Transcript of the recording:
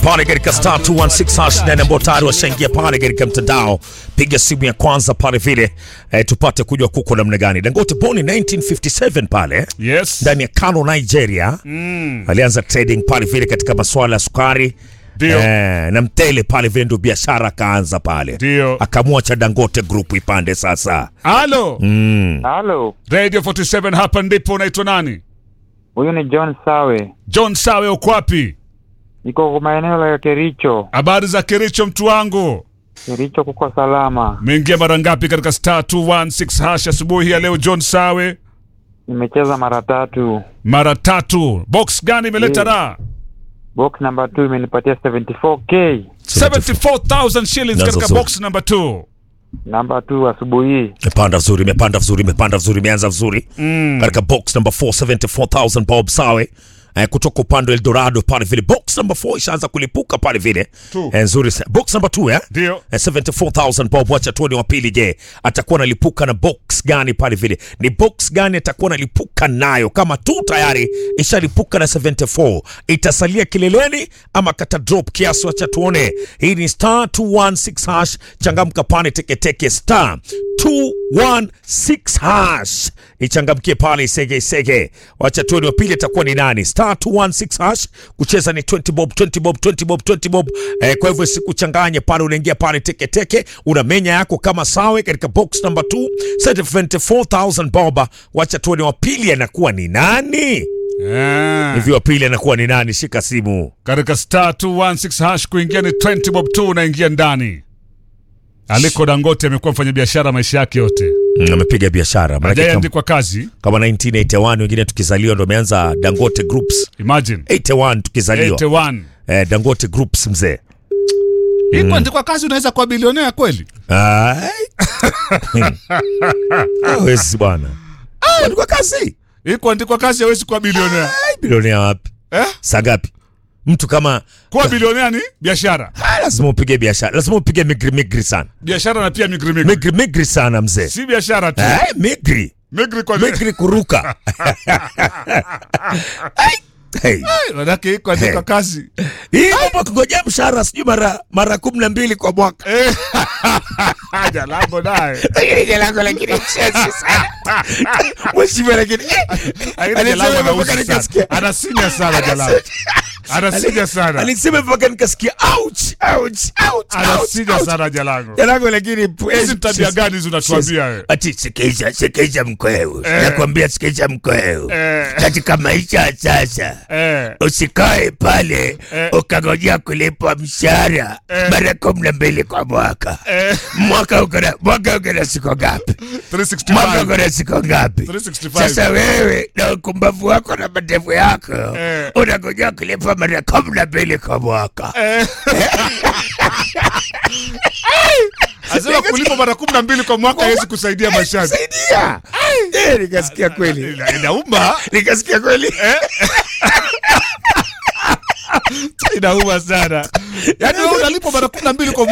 pale katika star 216 hash na ambao tayari washaingia pale katika mtandao, piga simu ya kwanza pale vile eh, tupate kujua kuko namna gani. Dangote born in 1957 pale Yes. ndani ya Kano, Nigeria. Mm. Alianza trading pale vile katika masuala ya sukari Ndio. eh, na mtele pale vile, ndio biashara akaanza pale, Ndio. akamwacha Dangote group ipande sasa. Halo. Halo, Radio 47 hapa ndipo unaitwa nani? huyu ni John Sawe, John Sawe uko wapi? niko kwa maeneo ya Kericho. Habari za Kericho mtu wangu. Kericho kuko salama. Umeingia mara ngapi katika star 216 hash asubuhi ya leo John Sawe? Nimecheza mara tatu. Mara tatu. Box gani imeleta Ndio. raha? Box number 2 imenipatia 74k. 74,000 shillings Nazo katika zote. box number 2. Namba 2 asubuhi hii. Imepanda vizuri, imepanda vizuri, imepanda vizuri, imeanza vizuri Mm. katika box number 4 74000 Bob Sawe eh, kutoka upande wa Eldorado pale vile. Box number 4 ishaanza kulipuka pale vile Two. eh, nzuri sa- box number 2 eh Ndio. Eh, 74000 Bob, wacha tuone wa pili. Je, atakuwa analipuka na box gani pale vile? Ni box gani atakuwa analipuka nayo? Kama tu tayari ishalipuka na 74 itasalia kileleni ama kata drop kiasi? Wacha tuone. Hii ni star 216 hash, changamka pale teketeke star 216 hash ichangamkie pale isege isege. Wacha tuone wa pili atakuwa ni nani. Star 216 hash kucheza ni 20 bob 20 bob 20 bob 20 bob. Eh, kwa hivyo sikuchanganye pale, unaingia pale teke teke, una menya yako kama sawe katika box number 2 74000 bob. Wacha tuone wa pili anakuwa ni nani. Eh. Hivi wa pili anakuwa ni nani? Shika simu. Katika star 216 hash kuingia ni 20 bob 2 unaingia ndani. Aliko Dangote amekuwa mfanyabiashara maisha yake yote. Mm, amepiga biashara maanake kama, Hajaandikwa kazi. kama 1981 wengine tukizaliwa ndo ameanza Dangote Groups. Imagine. 81 tukizaliwa 81. eh, Dangote Groups mzee. Hii kuandikwa kazi unaweza kuwa bilionea kweli? Ai. Hawezi bwana. Walikuwa kazi. Hii kuandikwa kazi hawezi kuwa bilionea. Ai, bilionea wapi? Eh? Saa ngapi? Mtu kama Kuwa bilionea ni biashara. ah, lazima upige biashara, lazima upige migri migri sana, Biashara na pia migri migri. migri migri sana mzee. Si biashara tu. Ai, migri Migri kwa migri kuruka. Ai, hey. Manake hii kuandikwa Hey. kazi. Hii mambo kungojea mshahara sijui mara mara kumi na mbili kwa mwaka. Eh. Haja lango naye. Ile lango lakini mshezi sana. Mheshimiwa lakini Haina Alisema jalango mpaka anausi nikasikia. sana. Anasinya sana jalango. Anasinya sana. alisema mpaka nikasikia ouch ouch ouch ouch. Anasinya ouch. sana jalango. Jalango lakini Hizi tabia gani hizo unatuambia wewe? Ati sikisha sikisha mkweu. Eh. Nakwambia sikisha mkweu. Eh. Katika maisha ya sasa Eh. usikae pale Eh. ukangojea kulipwa mshahara Eh. mara kumi na mbili kwa mwaka. Eh. Mwaka uko na mwaka uko na siku ngapi? Mwaka 365. uko na siku ngapi? 365. Sasa wewe na ukumbavu wako na madevu yako Eh. unangojea kulipwa mara kumi na mbili kwa mwaka. Eh. Asema kulipa mara kumi na mbili kwa mwaka hawezi kusaidia maishani. Saidia. Eh, nikasikia kweli. Ina- Inauma. Nikasikia kweli. Inauma sana. Yaani wewe unalipa mara kumi na mbili kwa